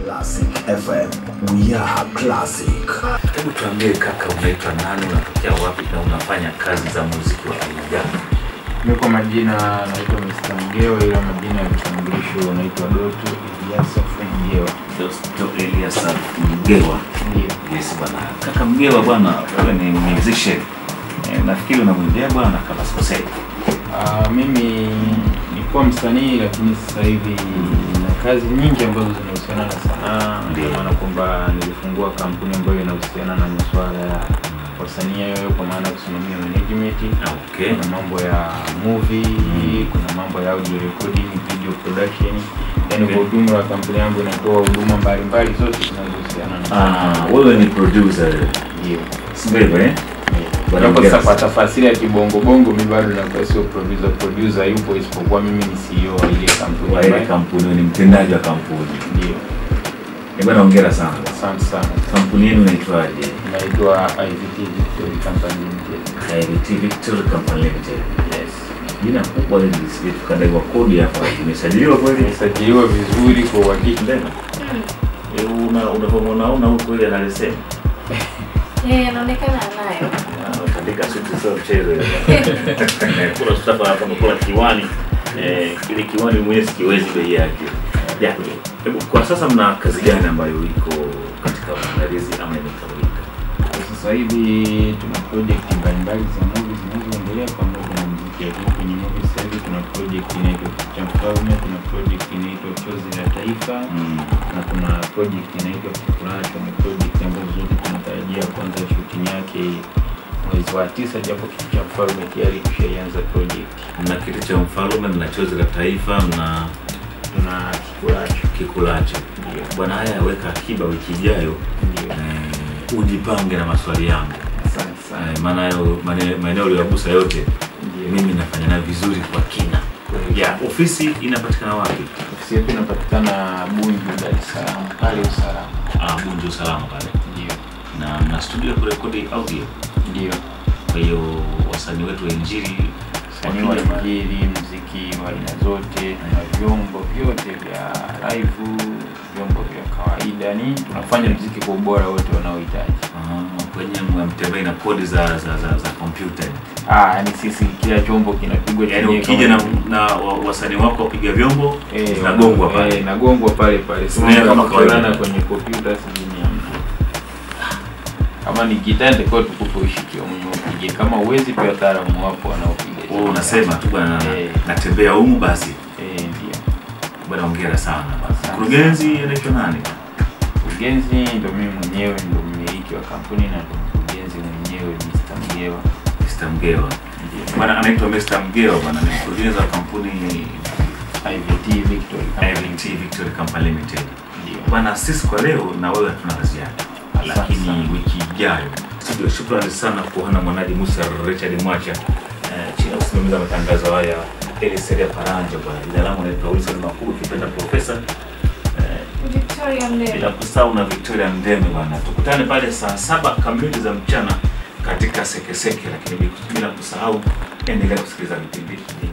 Classic FM. We are classic. Hebu tuambie kaka, unaitwa nani, unatokea wapi na unafanya kazi za muziki wa aina gani? Mi kwa majina naitwa Mr. Mgewa, ila majina ya kitambulisho naitwa Doto Eliasa Mgewa. Dosto Elias Mgewa. Ndio. Yes bwana. Kaka Mgewa bwana, wewe ni musician. Eh, nafikiri unamwimbia bwana kama sikosei. Ah, mimi nilikuwa msanii lakini sasa hivi na kazi nyingi ambazo zinahusiana na sanaa. Ndio maana kwamba nilifungua kampuni ambayo inahusiana na masuala ya wasanii hayo, kwa maana ya kusimamia management Okay. kuna mambo ya movie, kuna mambo ya audio recording, video production. Yaani kwa ujumla wa kampuni yangu inatoa huduma mbalimbali zote zinazohusiana na Ah, wewe ni producer. Ndio. Sio hivyo eh? Bwana Hapo Mgewa. sasa kwa tafasiri ya kibongo bongo mimi bado nakuwa sio producer, producer yupo isipokuwa mimi ni CEO wa ile kampuni Wa ile ambayo- kampuni, wewe ni mtendaji wa kampuni. Ndio. Eh, bwana hongera sana. Asante sana. Kampuni yenu inaitwaje? Naitwa IVT Victory Company Limited. KVT Victory Company Limited. Yes. Jina kubwa hili lisije tukadaiwa kodi hapa. Imesajiliwa kweli? Imesajiliwa vizuri kwa uhakika. Ndema. Eh, una unavyomuona huko ile analisema. Eh, anaonekana anayo. Katika suti sio mchezo. Kuna Mustafa hapa amekula kiwani. Eh, ile kiwani mwenyewe sikiwezi bei yake. Ya. Hebu kwa sasa mna kazi gani ambayo iko katika maandalizi ama imekamilika? Kwa sasa hivi tuna project mbalimbali za movie zinazoendelea pamoja na muziki. Lakini kwenye movie sasa hivi tuna project inaitwa Picha Mfalme, kuna project inaitwa Chozi la Taifa Mm. na kuna project inaitwa Kikulacho. Ni project ambazo zote tunatarajia kuanza shooting yake mwezi wa tisa, japo Kitu cha Mfalme tayari tushaianza project. Mna kitu cha mfalme, mna chozi la taifa, mna Tuna Kikulacho kikulacho. ndio Bwana, haya weka akiba wiki ijayo, ndio. eh, ujipange na maswali yangu, Asante sana. Eh, maana hayo mane- maeneo uliyogusa yote Ndio. mimi nafanya nayo vizuri kwa kina. Ya, ofisi inapatikana wapi? Ofisi yetu inapatikana Bunju, Dar es Salaam, pale usalama. Ah, Bunju usalama pale, Ndio. na mna studio ya kurekodi audio. Ndio. Kwa hiyo wasanii wetu wa injili Msanii wa injili, muziki wa aina zote na vyombo vyote vya live, vyombo vya kawaida, ni tunafanya muziki kwa ubora wote wanaohitaji. Ah, kwenye mtembei na kodi za za za, za kompyuta. Ah, yani sisi kila chombo kinapigwa Yaani chenyewe ukija kama- na, na wa- wasanii wako wapiga vyombo Eh, zinagongwa pale. Eh, nagongwa pale pale. Sinea Sio kama kama kawaida. kulana kwenye kompyuta sijui ni hamna. Kama ni gitaa nitakuwa tukupe ushikie mwenyewe upige. Kama uwezi pia wataalamu wapo wanaopiga. Wewe unasema tu bwana, Eh. natembea humu basi. Eh, ndio. Bwana hongera sana. Asante. Mkurugenzi anaitwa nani? Mkurugenzi ndo mimi mwenyewe ndo mmiliki wa kampuni na ndo mkurugenzi mwenyewe Mr. Mgewa. Mr. Mgewa. Ndio. Bwana anaitwa Mr. Mgewa bwana, ni mkurugenzi wa kampuni IVT Victory Company. IVT Victory Company Limited. Ndio. Bwana, sisi kwa leo na wewe hatuna la ziada, lakini sana. wiki ijayo studio. Shukrani sana kwa hana mwanaji Musa Richard Mwacha eh, chini ya usimamizi wa matangazo haya Eliseria Paranja. Bwana, jina langu naitwa Wilson Makuu, ukipenda profesa eh, Victoria Mdee. bila kusahau na Victoria Ndeme bwana, tukutane pale saa saba kamili za mchana katika sekeseke, lakini bila kusahau endelea kusikiliza vipindi